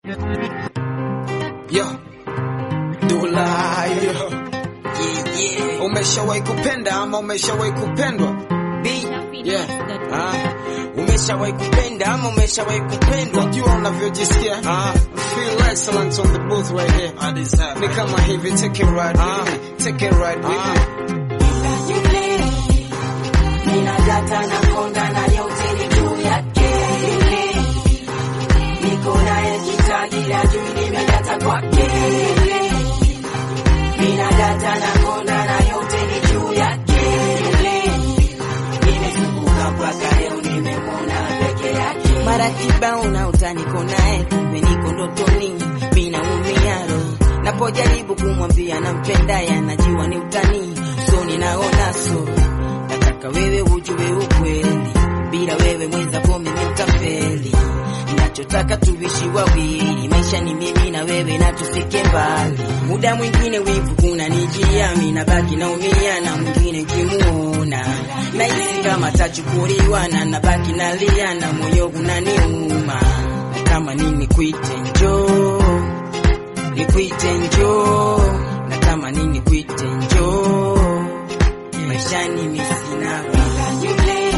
Yo, Dulai yo. Yeah, yeah. Umeshawahi kupenda ama umeshawahi kupendwa? B. Yeah. Ah. Umeshawahi kupenda ama umeshawahi kupendwa? Unajua unavyojisikia? Ah, Feel excellent on the booth right here. I deserve Ni it. kama hivi, take it right Ah. with me. Take it right with Ah. me. Ninadata na konda na yote ni juu yake. Niko naye kitagira juu nimedata kwake. Ninadata na konda na yote ni juu yake. Nimezunguka mpaka leo nimemwona peke yake. Mara kibao na utaniko naye, kumbe niko ndotoni, mimi naumia roho. Napojaribu kumwambia nampendaye, anajua ni utani, so ninaona so. Nataka wewe ujue ukweli, bila wewe mwenzako mimi nitafeli. Nachotaka tuishi wawili, maisha ni mimi na wewe na tusike mbali. Muda mwingine wivu kuna nijia, mimi nabaki naumia na mwingine kimuona nahisi kama tachukuliwa na nabaki nalia na moyo unaniuma. Kama nini kuite njoo, nikuite njoo, na kama nini kuite njoo, maishani mimi sina raha. Yule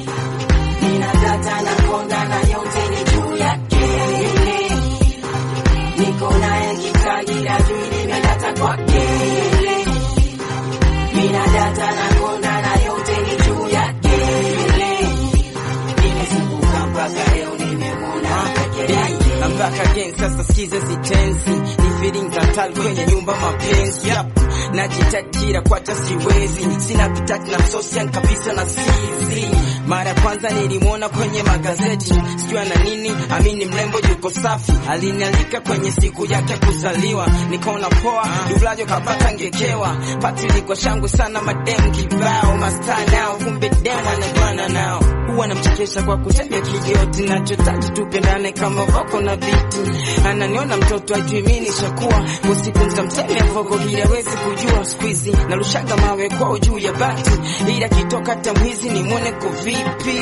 ninadata na konda na yote ni juu yake. Yule niko naye kitagira juu nimedata kwake. Yule ninadata na konda na yote ni juu yake. Yule nimezunguka mpaka leo nimemwona peke yake. I'm back again, sasa sikize zitenzi ni feelings hatari kwenye nyumba mapenzi yep. Najitajira kwacha siwezi, sina pitati na msosian kabisa na sizi. Mara ya kwanza nilimwona kwenye magazeti, sijui ana nini, amini mrembo yuko safi, alinialika kwenye siku yake kuzaliwa, nikaona poa, dulajo kapata ngekewa, pati liko shangwe sana, madem kibao, mastaa nao, kumbe dem anabana nao, huwa namchekesha kwa kutembea kijoti, nachotaka tupendane kama voko na viti, ananiona mtoto ajui mimi nishakuwa, usiku nikamsemea voko ili awezi kujua, siku hizi narushaga mawe kwao juu ya bati, ila kitoka tamwizi nimwone ko vipi?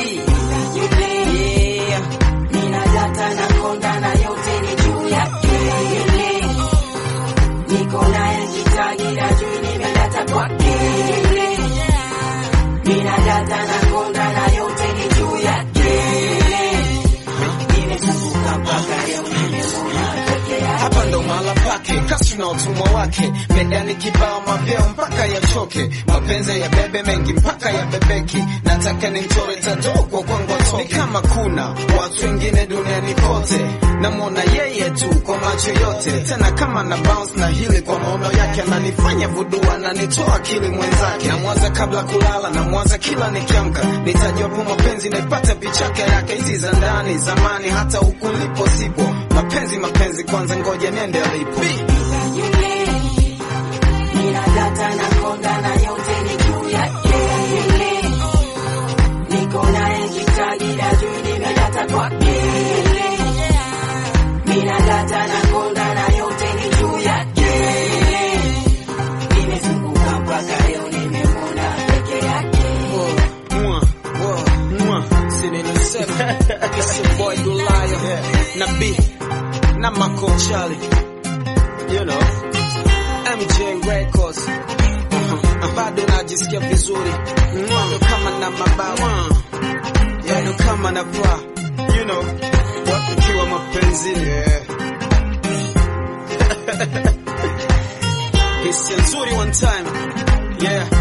Yule Yeah. ninadata na konda na yote ni juu yake. Yule niko naye kitagira juu nimedata kwake. Yule ninadata na konda na yote ni juu yake. Yule nimezunguka mpaka leo nimemwona peke yake. Hapa ndo mahala pake, kasi na utumwa wake, medani kibao, mapeo mpaka yachoke, mapenzi ya bebe mengi mpaka ya bebeki. Nataka ni mchore tatu kwa kwangu atoke. Ni kama kuna watu wengine duniani kote, namwona yeye tu kwa macho yote, tena kama na bounce na hili kwa maono yake, ananifanya vudu, ananitoa akili mwenzake. Namwaza kabla kulala, namwaza kila nikiamka, nitajapo mapenzi naipata pichaka yake, hizi za ndani zamani, hata huku lipo sipo mapenzi mapenzi kwanza, ngoja niende alipo. Yule ninadata na konda na yote ni juu yake. Yule niko naye kitagira juu nimedata kwake. Yule ninadata na konda na yote ni juu yake. Yule nimezunguka mpaka leo nimemwona peke yake. Mwah, mwah, mwah. Sinini seven. It's your boy Dulaya. Na B. Na Mako Charlie. You know. MJ Records. Uh-huh. Bado najisikia vizuri. Bado kama na mabawa. Bado kama na bra. You know. Wakiwa mapenzini. Yeah. Hisia nzuri one time. Yeah.